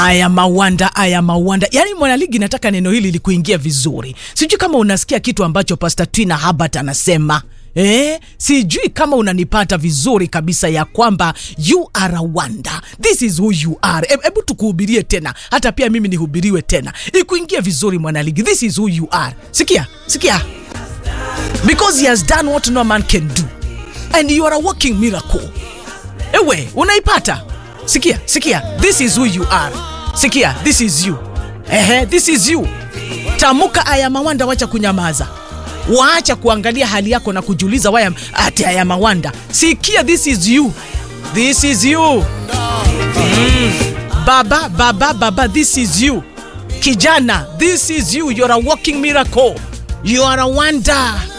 aya mawanda aya mawanda yaani mwanaligi nataka neno hili likuingia vizuri sijui kama unasikia kitu ambacho pastor twina habart anasema Eh, sijui kama unanipata vizuri kabisa ya kwamba you are a wonder this is who you are hebu e, tukuhubirie tena hata pia mimi nihubiriwe tena ikuingie vizuri mwanaligi this is who you are sikia sikia because he has done what no man can do and you are a walking miracle ewe unaipata sikia sikia this is who you are sikia this is you ehe this is you tamuka aya mawanda wacha kunyamaza waacha kuangalia hali yako na kujiuliza waya ati aya mawanda sikia this is you this is you mm. baba baba baba this is you kijana this is you you're a walking miracle you are a wonder